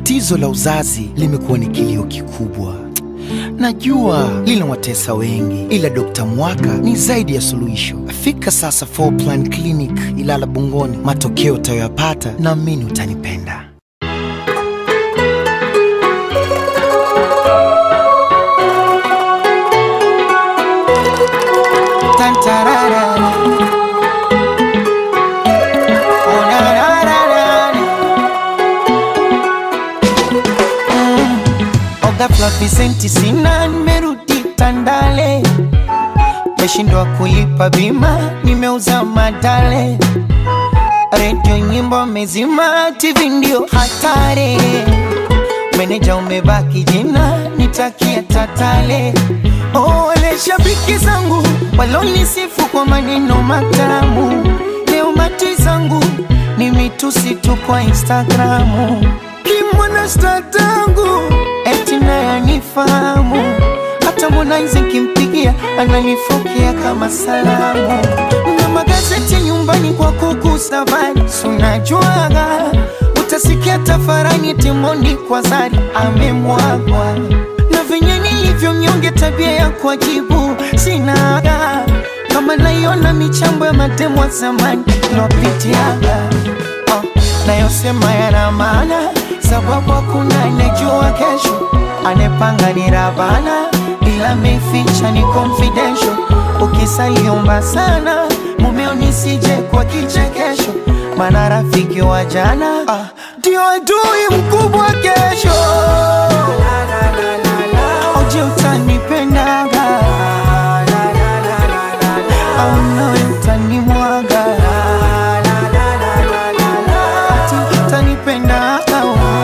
Tatizo la uzazi limekuwa ni kilio kikubwa. Najua linawatesa wengi, ila Dokta Mwaka ni zaidi ya suluhisho. Fika sasa Four Plan Clinic Ilala Bungoni, matokeo utayoyapata naamini utanipenda. Tantarara. Oh, na, na, na, na, na. Ghafla visenti sina, nimerudi Tandale, meshindwa kulipa bima, nimeuza madale, redio nyimbo mezima, TV ndio hatari, meneja umebaki jina, nitakia tatale. Oh, wale shabiki zangu walonisifu kwa maneno matamu, leo mati zangu ni mitusi tu kwa Instagramu kimwana statangu eti naye anifahamu, hata Harmonize nkimpigia ananifokea kama salamu, na magazeti nyumbani kwa kuku safari, sunajuaga utasikia tafarani Timondi kwa Zari amemwagwa na venye nilivyo mnyonge, tabia ya kuajibu sinaga kama naiona michambo ya matemo wa zamani lopitiaga oh, nayosema yana maana sababu hakuna anejua kesho, anepanga ni Rabana, ila meficha ni confidential. Ukisaliomba sana mumeo nisije kwa kichekesho, maana rafiki wa jana ah, ndio adui mkubwa kesho. Oje utanipendaga au nawe utanimwaga ati utanipendaga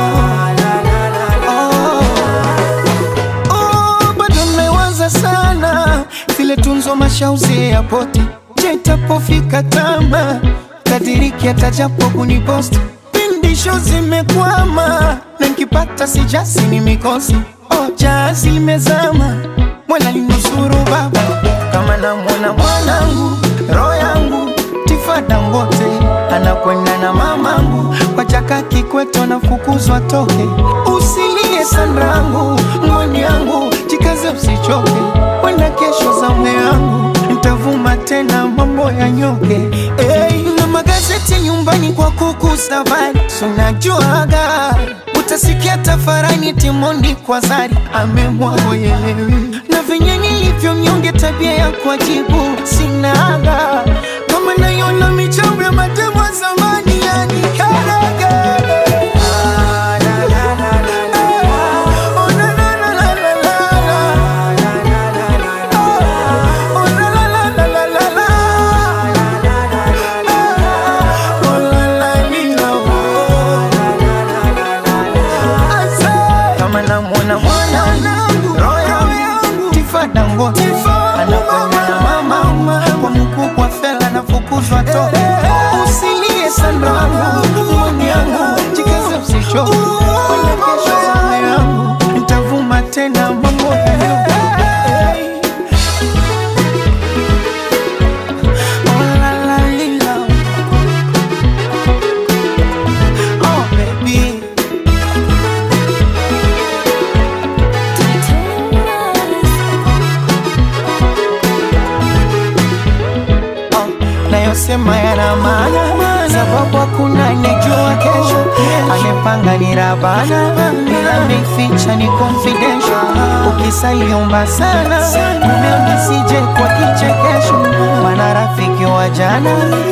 Oh, bado mmewaza sana vile tunzo mashauzi ya poti jetapofika tama kadiriki atajapo kuniposti pindisho zimekwama na nkipata sijasi ni mikosi oh, jazi limezama mwela linusuru baba kama namwona mwanangu roho yangu tifada ngote anakwenda na mamangu kwa chaka kikweto na fukuzwa toke usilie sanrangu ngoni yangu jikaze usichoke wenda kesho za mume yangu ntavuma tena mambo ya nyoke hey, na magazeti nyumbani kwa kuku safari sunajuaga utasikia tafarani Timondi kwa Zari amemwagoyelewi na venye nilivyo mnyonge, tabia ya kuajibu sinaga kama naiona michambo ya matemo ya zamani yani karaga Oh, na, na, na, na, na, na. Oh, la, la, la, la, la, la, la. Oh, la, la, lila, oh. Ase. kama namwona mwanangu roho yangu tifada ngote anakwenda na mama kwa mkubwa fela nafukuzwa toke usilie sanrangu mwani yangu jikaze usichoke kwenda kesho zame yangu ntavuma tena mambo ya Oh, la, la, lila. Oh, baby. Oh, nayosema yana maana sababu hakuna anejua kesho amepanga ni rabana ila meficha ni confidential ukisaliomba sana mumeo nisije kwa kichekesho maana rafiki wa jana